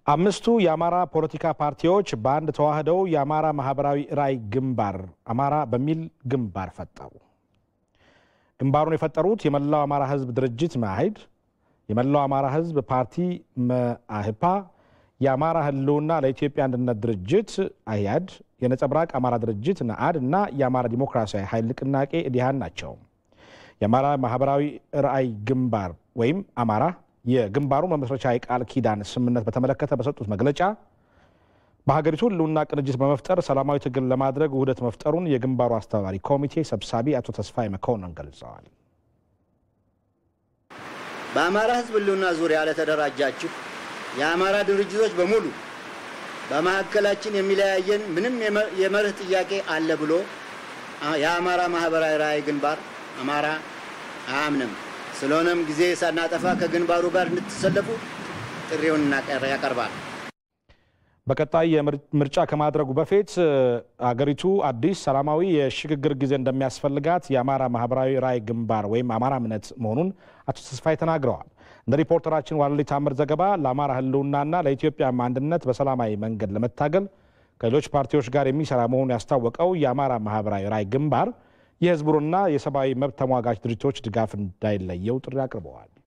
አምስቱ የአማራ ፖለቲካ ፓርቲዎች በአንድ ተዋህደው የአማራ ማህበራዊ ራዕይ ግንባር አማራ በሚል ግንባር ፈጠሩ። ግንባሩን የፈጠሩት የመላው አማራ ህዝብ ድርጅት መአህድ፣ የመላው አማራ ህዝብ ፓርቲ መአህፓ፣ የአማራ ህልውና ለኢትዮጵያ አንድነት ድርጅት አህያድ፣ የነጸብራቅ አማራ ድርጅት ነአድ እና የአማራ ዲሞክራሲያዊ ኃይል ንቅናቄ ኢዲሃን ናቸው። የአማራ ማህበራዊ ራዕይ ግንባር ወይም አማራ የግንባሩ መመስረቻ የቃል ኪዳን ስምምነት በተመለከተ በሰጡት መግለጫ በሀገሪቱ ህልውና ቅንጅት በመፍጠር ሰላማዊ ትግል ለማድረግ ውህደት መፍጠሩን የግንባሩ አስተባባሪ ኮሚቴ ሰብሳቢ አቶ ተስፋዬ መኮንን ገልጸዋል። በአማራ ህዝብ ህልውና ዙሪያ ለተደራጃችሁ የአማራ ድርጅቶች በሙሉ በመካከላችን የሚለያየን ምንም የመርህ ጥያቄ አለ ብሎ የአማራ ማህበራዊ ራዕይ ግንባር አማራ አያምንም። ስለሆነም ጊዜ ሳናጠፋ ከግንባሩ ጋር እንድትሰለፉ ጥሪውን ያቀርባል። በቀጣይ ምርጫ ከማድረጉ በፊት አገሪቱ አዲስ ሰላማዊ የሽግግር ጊዜ እንደሚያስፈልጋት የአማራ ማህበራዊ ራዕይ ግንባር ወይም አማራ እምነት መሆኑን አቶ ተስፋዬ ተናግረዋል። እንደ ሪፖርተራችን ዋለልይ ታምር ዘገባ ለአማራ ህልውናና ለኢትዮጵያ አንድነት በሰላማዊ መንገድ ለመታገል ከሌሎች ፓርቲዎች ጋር የሚሰራ መሆኑን ያስታወቀው የአማራ ማህበራዊ ራዕይ ግንባር የህዝቡንና የሰብአዊ መብት ተሟጋች ድርጅቶች ድጋፍ እንዳይለየው ጥሪ አቅርበዋል።